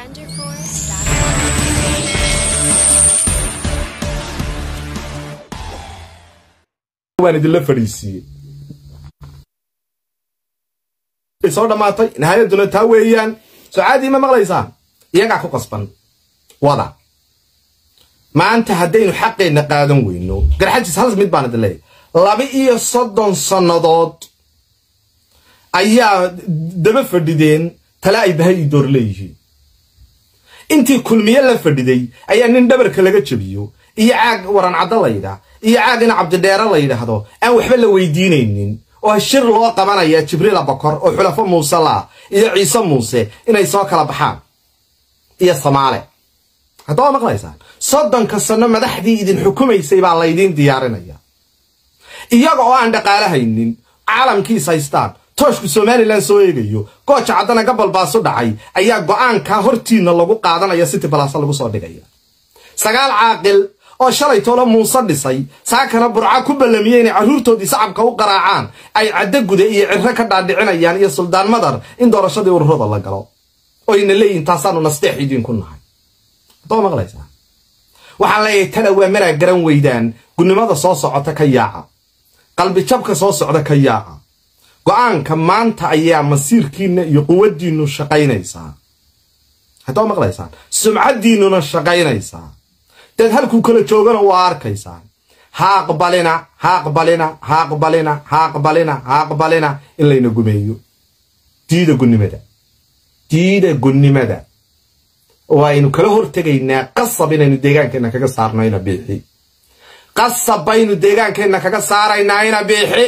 waan idinla fadhiisiiyey soo dhammaatay nihaayadduna taa weeyaan soo caadii ma maqlaysaan iyagaa ku qasban wada maanta haddaynu xaqeenna qaadan weyno garxajis hal mid baan idin leeyahy laba iyo soddon sannadood ayaa daba fadhideen tale ay bahay ii door leeyihiin intii kulmiye la fadhiday ayaa nin dhabarka laga jebiyo iyo caag waran caddo laydhaa iyo caag in cabdidheere la yidhaahdo aan waxba la weydiinaynin oo shir loo qabanaya jibriila bokor oo xulafo muuse laa iyo ciise muuse inay soo kala baxaan iyo samaale haddaba maqlaysaan soddonka sanno madaxdii idin xukumaysay baa laydiin diyaarinaya iyaga oo aan dhaqaale haynin caalamkiis haystaan tooshku somalilan soo eegayo gooja caddana gabal baasu dhacay ayaa go'aankaa hortiinna lagu qaadanaya city balasa lagu soo dhigaya sagaal caaqil oo shalay toolo muuse dhisay saakana burca ku ballamiyey inay carruurtoodii sacabka u qaraacaan ay caddo gude iyo cirro ka dhaadhicinayaan iyo suldaan madar in doorashadii ururada la galo oyna leeyihin taasaanu nasteex idiinku nahay haddaba maqlaysaa waxaan leeyahay tala waa maraa garan weydaan gunnimada soo socota ka yaaca qalbijabka soo socda ka yaaca go'aanka maanta ayaa masiirkiinna iyo quwaddiinnu shaqaynaysaa haddaba maqlaysaan sumcaddiinnuna shaqaynaysaa dad halkuu kala joogana waa arkaysaan ha aqbalina ha aqbalina ha aqbalina ha aqbalina ha aqbalina in layna gumeeyo diida gunnimada diida gunnimada waaynu kala hortegaynaa qasab inaynu deegaankeenna kaga saarnayna biixi qasab baynu deegaankeenna kaga saaraynaa biixi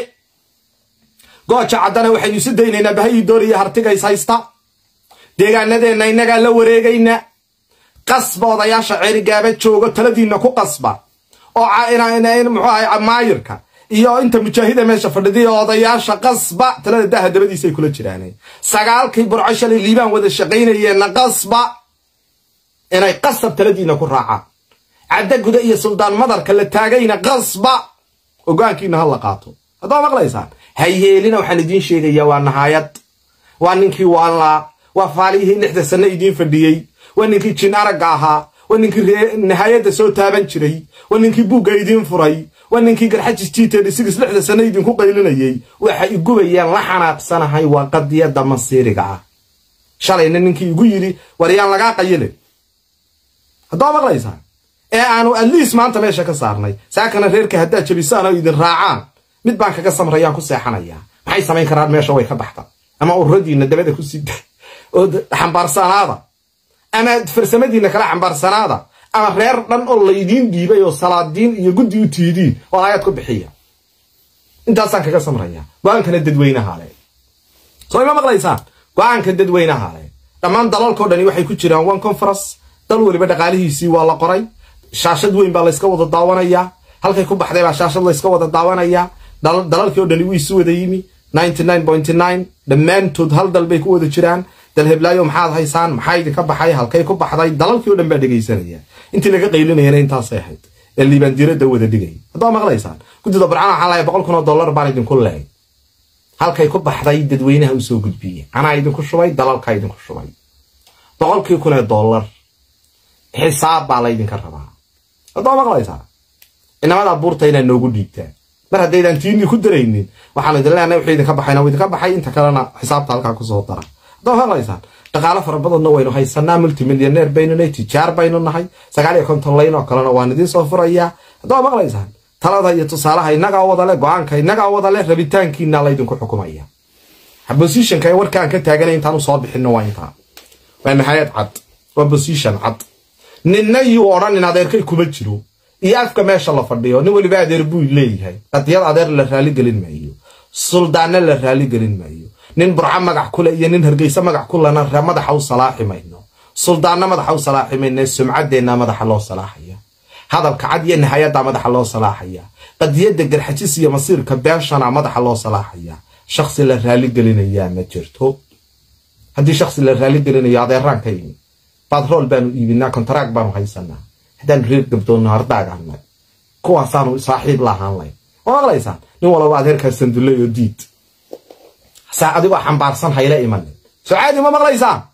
gooja caddana waxaynu isu daynaynaa bahayi dooriya hartigays haysta deegaanadeenna innagaa la wareegaynaa qasba odayaasha ceerigaaba joogo taladiinna ku qasba oo muxuu ahay maayirka iyo inta mujaahida meesha fadhiday odayaasha qasba talada daha dabadiisay kula jiraaneen sagaalkii burco shalay liibaan wada shaqaynayeenna qasba inay qasab taladiinna ku raacaan cadda guda iyo suldaan madarka la taagayna qasba ogaankiina ha la qaato haddaba maqlaysaan hayeelina waxaan idiin sheegayaa waa nahaayad waa ninkii waanlaa waa faalihii lixda sanno idiin fadhiyey waa ninkii jin aragga ahaa waa ninkii nihaayadda soo taaban jiray waa ninkii buugga idiin furay waa ninkii garxajis jiiteed isigis lixda sanno idinku qaylinayey waxay igubayaan la xanaaqsanahay waa qadiyadda masiiriga ah shalayna ninkii igu yidhi war yaan lagaa qayilin haddaba maqlaysaan ee aanu adliis maanta meesha ka saarnay saakana reerka haddaad jabisaan oo idin raacaan mid baan kaga samrayaan ku seexanayaa maxay samayn karaan meesha way ka baxda ama ururadiinna dabada ku sida oo xambaarsanaada ama farsamadiinna kala xambaarsanaada ama reer dhan oo laydiin dhiibay oo salaadiin iyo guddi u tiidiin oo aayad ku bixiya intaasaan kaga samraya go-aankana dadweynaha le soo ima maqlaysaan go-aanka dadweynaha le dhammaan dalalkao dhani waxay ku jiraan one conference dal weliba dhaqaalihiisii waa la qoray shaashad weyn baa layska wada daawanayaa halkay ku baxday baa shaashad layska wada daawanayaa dalalkii o dhani wuu isu wada yimi dhammaantood hal dal bay ku wada jiraan dal heblaayo maxaad haysaan maxaa idinka baxay halkay ku baxday dalalkii o dhan baa dhegaysanaya intii laga qaylinayana intaasay ahayd ee liibaandiirada wada dhigay haddaba maqlaysaan guddida barcana waxaan lahay boqol kun oo dollar baan idinku leey halkay ku baxday dadweynaha u soo gudbiyey anaa idinku shubay dalalkaa idinku shubay boqolkii kun ee dollar xisaab baa laydinka rabaa haddaba maqlaysaa inamadaa buurta inaad noogu dhiibtaan mar haddaydaan tiinii ku daraynin waxaan idin leenahay wuxuu idinka baxayna wuu idinka baxay inta kalena xisaabta halkaa kusoo dara haddaba maqlaysaan dhaqaalo fara badanna waynu haysanaa multimilyaneer baynu nahay tijaar baynu nahay sagaal iyo konton layn oo kalena waan idiin soo furayaa haddaba maqlaysaan talada iyo tusaalaha innagaa wada leh go-aanka innagaa wada leh rabitaankiina laydinku xukumaya bosishonka ee warkaan ka taaganay intaan usoo bixinno waa intaa waa nihayad cad waa bosishon cad ninna yuu odhan in adeerkay kuma jiro iyo afka meesha la fadhiyo nin weliba adeer buu leeyahay qadiyad adeer la raaligelin maayo suldaanna la raaligelin maayo nin burco magac kule iyo nin hargeysa magac kulena madaxa u salaaxi mayno suldaanna madaxa u salaaxi mayno sumcaddeenna madaxa loo salaaxaya hadalka cad iyo nihayadda madaxa loo salaaxaya qadiyadda garxajis iyo masiirka beeshana madaxa loo salaaxaya shaksi la raaligelinayaa ma jirto haddii shaksi la raaligelinayo adeeraan ka imi batrool baanu iibinaa kontaraag baanu haysanaa haddaan reer gabdoonno hardaaganay kuwaasaanu saaxiib lahaan layn ma maqlaysaan nin walaba adeerkaa sandulley oo diid saa adigoo xambaarsan hayla imanin soo caadi ma maqlaysaan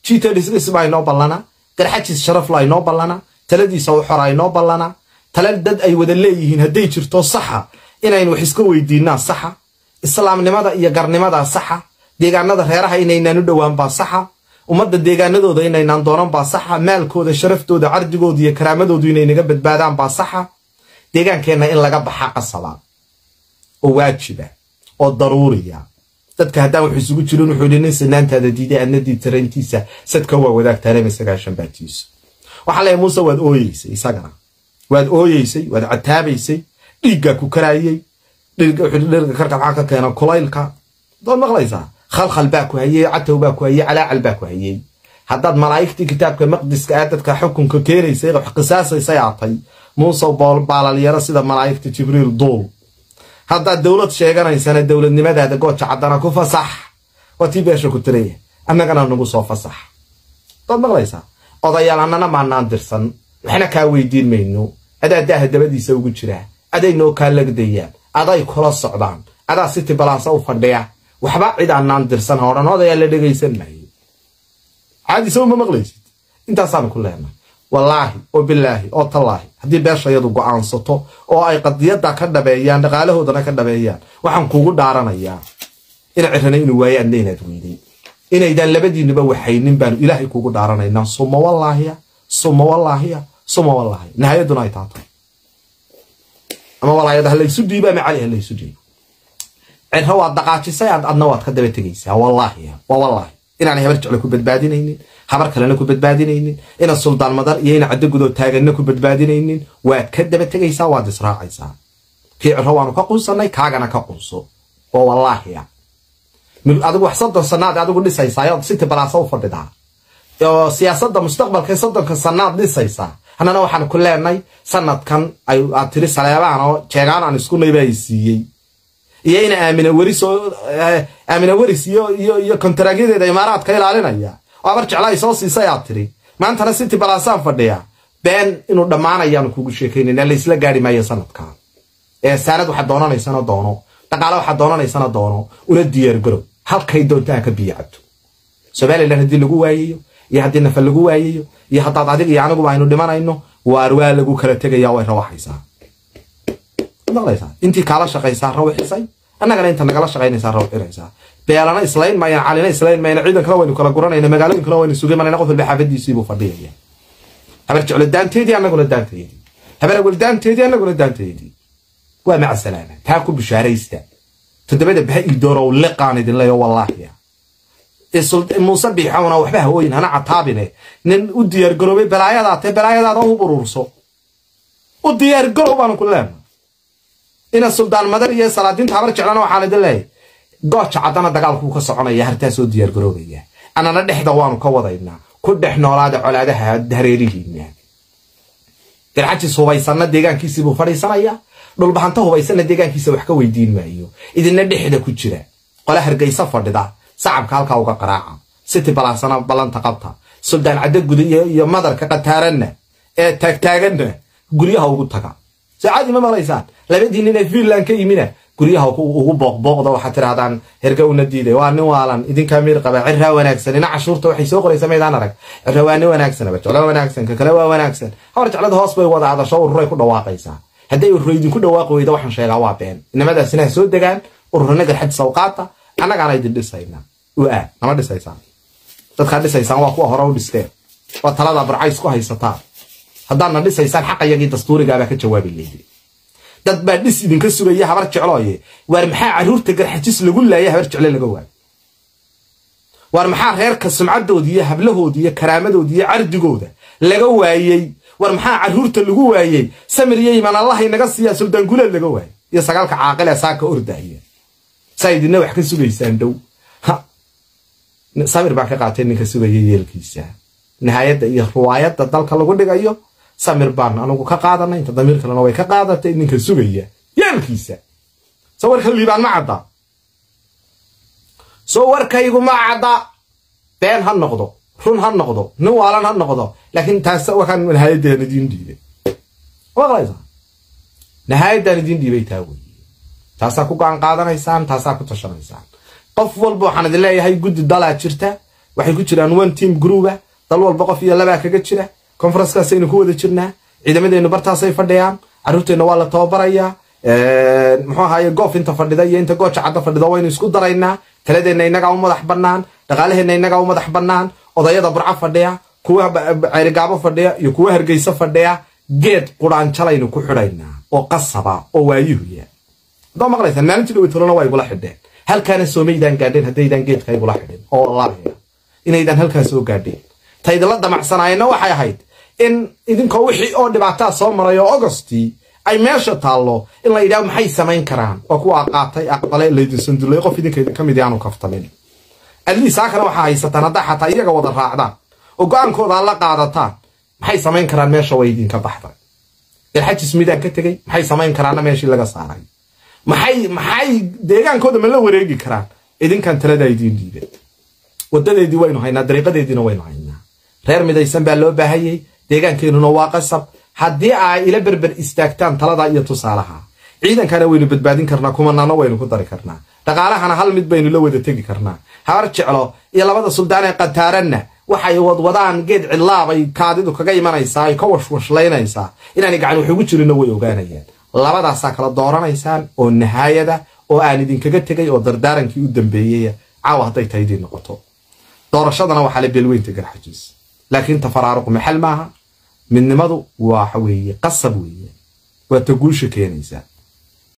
gtdis baa inoo ballana garxajis sharafla inoo ballana taladiisa u xora inoo ballana tala dad ay wada leeyihiin hadday jirto saxa inaynu wax iska weydiinaa saxa islaamnimada iyo garnimadaa saxa deegaanada reeraha inaynaan u dhowaan baa saxa ummadda deegaanadooda inaynaan doonan baa saxa maalkooda sharaftooda cardigooda iyo karaamadoodu inay naga badbaadaan baa saxa deegaankeenna in laga baxa qasaba oo waajiba oo daruuriya dadka haddaan wax isugu jirin wuxuu yidhi nin sinaantaada diiday adna diibtarayntiisa sadka waa wadaagtaanema sagaashan baatiisu waxaa leeyahay muuse waad ooyeysay isagana waad ooyeysay waad cataabaysay dhiiggaa ku karaayey dhirga karka maxaa ka keena kulaylka dood maqlaysaa khalkhal baa ku hayey catow baa ku hayey calaacal baa ku hayey haddaad malaa'igtii kitaabka maqdiska ah dadka xukunka keenaysay wax qisaasaysay aatay muuse baalalyaro sida malaa'igta jibriil duul haddaad dowlad sheeganaysana dowladnimadaada gooja caddana ku fasax waa tii beesha ku tiraya annagana nagu soo fasax dood maqlaysaa odayaal annana maanaan dirsan waxna kaa weydiin mayno adaa daaha dabadiisa ugu jiraa aday noo kaa lagdayaan aday kula socdaan adaa siti balaasa u fadhiya waxba cid aanaan dirsan ha odhan odayaa la dhegaysan maayo caadi sow ma maqlaysid intaasaanu ku leenahay wallaahi oo bilaahi oo tallaahi haddii beeshayadu go'aansato oo ay qadiyadda ka dhabeeyaan dhaqaalahoodana ka dhabeeyaan waxaan kuugu dhaaranayaa ina cirana inuu waaye adna inaad weyday inaydaan labadiinuba waxaynin baanu ilaahay kuugu dhaaranaynaa suma wallaahiya suma wallaahiya suma wallaahiya nihayaduna ay taatay ama walaayada halaysu dhiibo ama cali halaysu dhiibo cirra waad dhaqaajisay adna waad ka daba tegaysaa wallaahiya waa wallaahi inaanay habar jecle ku badbaadinaynin habar kalena ku badbaadinaynin ina suldaan madar iyo ina caddo gudoo taaganna ku badbaadinaynin waad ka daba tegaysaa waad israacaysaa kii cirro waanu ka qunsannay kaagana ka qunso waa wallaahiya adigu wax soddon sannaad adigu dhisaysaa ood siti balaasa u fadhidaa oo siyaasadda mustaqbalka soddonka sannaad dhisaysaa hannana waxaan ku leenay sanadkan aad tiri saleebaan oo jeegaan aan isku nayba ay siiyey iyo ina aamina weris oo aamina weris iyo iyo iyo kontaragyadeeda imaaraadka ilaalinaya oo abar jecla ay soo siisay aad tiri maantana city balaasaan fadhiya been inuu dhammaanayaanu kugu sheekaynayna laysla gaari maayo sanadkan ee saanad waxaad doonanaysana doono dhaqaale waxaad doonanaysana doono una diyaargarow halkay doontaa ka biyo cabto somalilan haddii lagu waayayo iyo haddii nafa lagu waayayo iyo haddaad adig iyo aniguba aynu dhimanayno waar waa lagu kala tegaya way rawaxaysaa maqlaysaa intii kaala shaqaysaa rawixisay annagana inta nagala shaqaynaysaa rawxinaysaa beelana islayn maayaan calina islayn maayaan ciidankana waynu kala guranayna magaalooyinkana waynu sugi manayna qof walba xaafadiisiibuu fadhiyaya habar jeclo daanteedii annaguna daanteedii habar awel daanteedii annaguna daanteedii waa maca salaama taa ku bishaaraysta toddobada baha ii doorow liqaan idin leeyo wallaahiya muuse biixowna waxba hawooyin hana cataabine nin u diyaargaroobay balaayadaa tee balaayadaada u bururso u diyaargarow baanu ku leenahay ina suldaan madar iyo salaadiinta habar jeclana waxaan idin leeyahay gooja caddana dagaalkuu ka soconaya hartaa soo diyaargaroobaya annana dhexda waanu ka wadaynaa ku dhex noolaada colaadaha hareerihiina garxajis hubaysanna deegaankiisiibuu fadhiisanaya dhulbahanta hubaysanna deegaankiisa wax ka weydiin maayo idinna dhexda ku jira qole hargaysa fadhida sacabka halkaa uga qaraaca city balaasana ballanta qabta suldaan caddo guda iyo madarka qataaranna ee taagtaaganna guryaha ugu taga saacadii ma maqlaysaan labadii nin ee finland ka yimina guryaha ugu booqbooqda waxaad tirahdaan hergowna diiday waa nin waalan idinkaa miir qaba cirraa wanaagsan ina cashuurta waxay soo qoraysa maydaan arag cirra waa nin wanaagsan abajeclo wanaagsan ka kale waa wanaagsan hawar jeclada hoos bay wada adasho ururay ku dhawaaqaysaa hadday ururo idinku dhawaaqi weyda waxaan sheegaa waa been inamadaasina ha soo degaan ururana garxad sawqaata annagaana idin dhisaynaa u aad nama dhisaysaan dadkaa dhisaysaan waa kuwa hore u dhisteen waa talada barcays ku haysataan haddaadna dhisaysaan xaqayagii dastuurigaabaa ka jawaabi leyday dad baa dhis idinka sugaya habar jeclooye waar maxaa carruurta garxajis lagu laaya habar jecle laga waayo waar maxaa reerka sumcaddooda iyo hablahoodi iyo karaamadoodi iyo cardigooda laga waayey war maxaa carruurta lagu waayey samir iyo iman allah inaga siiyaa suldaan guleed laga waayey iyo sagaalka caaqil ee saaka ordaya saa idinna wax ka sugaysaan dhow samir baa ka qaatay ninka sugaya yeelkiisa nihaayadda iyo riwaayadda dalka lagu dhigayo samir baan anugu ka qaadanay inta damiir kalena way ka qaadatay ninka sugaya yeelkiisa soo warka liibaan ma cadda soo warkaygu ma cadda been ha noqdo run ha noqdo nin waalan ha noqdo laakiin taas wakaan nihaayaddan idiin dhiibay maqlaysaa nihaayaddan idiin dhiibay taa weeye taasaa ku go'aan qaadanaysaan taasaa ku tashanaysaan qof walba waxaan idin leeyahay guddi dalaa jirta waxay ku jiraan one team grouba dal walba qof iyo labaa kaga jira conferencekaasaynu ku wada jirnaa ciidamadeennu bartaasay fadhiyaan carruurteenna waa la tababarayaa muxuu ahaaye goof inta fadhida iyo inta gooja cadda fadhida waynu isku daraynaa taladeenna innagaa u madax bannaan dhaqaalaheenna innagaa u madax bannaan odayada burco fadhiya kuwa ceerigaabo fadhiya iyo kuwa hargeysa fadhiya geed quraanjalaynu ku xidhaynaa oo qasaba oo waayuhuya haddaa maqlaysaan maalintii dhaweytolona waa igula xidheen halkaana soomaydaan gaadheen haddaydaan geedka igula xidhin oo wallaahi inaydaan halkaa soo gaadheen taydala damacsanaayeenna waxay ahayd in idinkoo wixii oo dhibaataa soo maray oo ogostii ay meesha taallo in la yidhaho maxay samayn karaan oo kuwa qaatay aqbale laydin sandulay qof idinka idin ka mid aanu kaftamin adliis haakana waxaa haysataan haddaa xataa iyaga wada raacdaan oo go-aankooda la qaadataan maxay samayn karaan meesha way idinka baxday ilxajis midaan ka tegey maxay samayn karaanna meeshii laga saaray maxay maxay deegaankooda ma la wareegi karaan idinkan taladaa idiin dhiibay wadadeedii waynu haynaa dariiqadeediina waynu haynaa reer midaysan baa loo baahayey deegaankeenuna waa qasab haddii ay ila berber istaagtaan taladaa iyo tusaalaha ciidankana waynu badbaadin karnaa kumanaana waynu ku dari karnaa dhaqaalahana hal mid baynu la wada tegi karnaa habar jeclo iyo labada suldaan ee qataaranna waxay wadwadaan geed cillaabay kaadidu kaga imanaysaa ay ka washwashlaynaysaa inaanay gacan wax ugu jirinna way ogaanayaan labadaasaa kala dooranaysaan oo nahaayada oo aan idinkaga tegay oo dardaarankii u dambeeyey caawa hadday taydii noqoto doorashadana waxaa la beelweynta garxajiis laakiin tafaraaruqu maxal maaha midnimadu waxa weeye qasab weeye waa ta guusha keenaysaa